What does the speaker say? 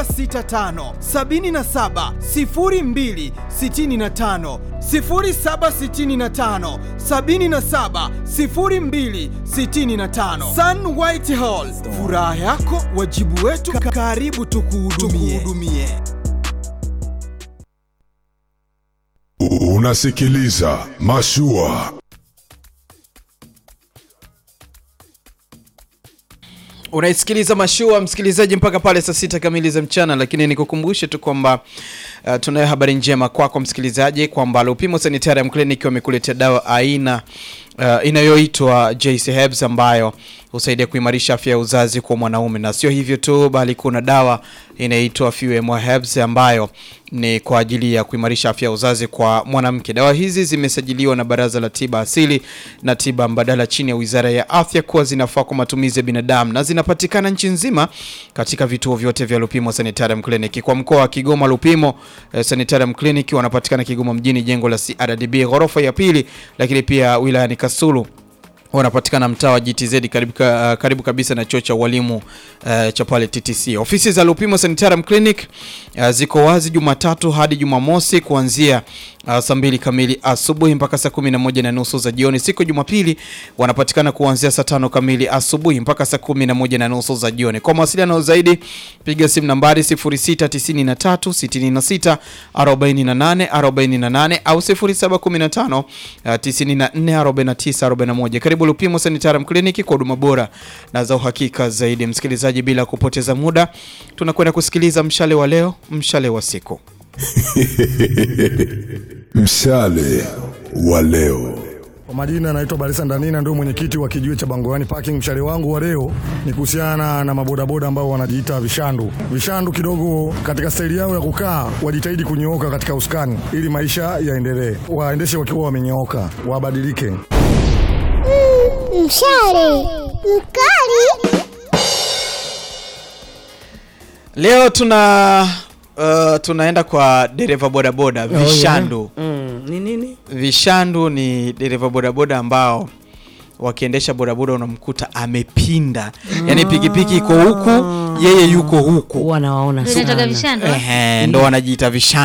65 77 02 65 0765 77 02 65 Sun White Hall, furaha yako wajibu wetu, karibu tukuhudumie. Unasikiliza Mashua. Unaisikiliza Mashua msikilizaji, mpaka pale saa sita kamili za mchana, lakini nikukumbushe tu kwamba uh, tunayo habari njema kwako msikilizaji kwamba Lupimo Sanitarium Clinic wamekuletea dawa aina uh, inayoitwa JC Herbs ambayo husaidia kuimarisha afya ya uzazi kwa mwanaume, na sio hivyo tu, bali kuna dawa inaitwa Fuemwa Herbs ambayo ni kwa ajili ya kuimarisha afya ya uzazi kwa mwanamke. Dawa hizi zimesajiliwa na Baraza la Tiba Asili na Tiba Mbadala chini ya Wizara ya Afya kuwa zinafaa kwa matumizi ya binadamu na zinapatikana nchi nzima katika vituo vyote vya Lupimo Sanitarium Clinic. Kwa mkoa wa Kigoma, Lupimo eh, Sanitarium Clinic wanapatikana Kigoma mjini, jengo la CRDB ghorofa ya pili, lakini pia wilayani Kasulu wanapatikana mtaa wa GTZ karibu, ka, karibu kabisa na chuo cha walimu uh, cha pale TTC. Ofisi za Lupimo Sanitarium Clinic uh, ziko wazi Jumatatu hadi Jumamosi kuanzia uh, saa mbili kamili asubuhi mpaka saa kumi na moja na nusu za jioni. Siku Jumapili wanapatikana kuanzia saa tano kamili asubuhi mpaka saa kumi na moja na nusu za jioni. Kwa mawasiliano zaidi piga simu nambari 0693 66 48 48 au 0715 uh, 94 49 41. Karibu Lupimo Sanitarium Clinic kwa huduma bora na za uhakika zaidi. Msikilizaji, bila kupoteza muda, tunakwenda kusikiliza mshale wa leo, mshale wa siku. Mshale wa leo. Kwa majina naitwa Barisa Ndanina, ndio mwenyekiti wa kijiwe cha Bangowani Parking. Mshale wangu wa leo ni kuhusiana na mabodaboda ambao wanajiita vishandu. Vishandu kidogo katika staili yao ya kukaa wajitahidi kunyooka katika usukani ili maisha yaendelee, waendeshe wakiwa wamenyooka, wabadilike. Mshale mkali. Leo tuna uh, tunaenda kwa dereva bodaboda vishandu. Mm, ni nini? Vishandu ni dereva bodaboda ambao wakiendesha bodaboda unamkuta amepinda, yaani pikipiki iko huku, yeye yuko huku, Wanawaona Vinatoka sana. vishando. ehe, ndo wanajiita vishandu.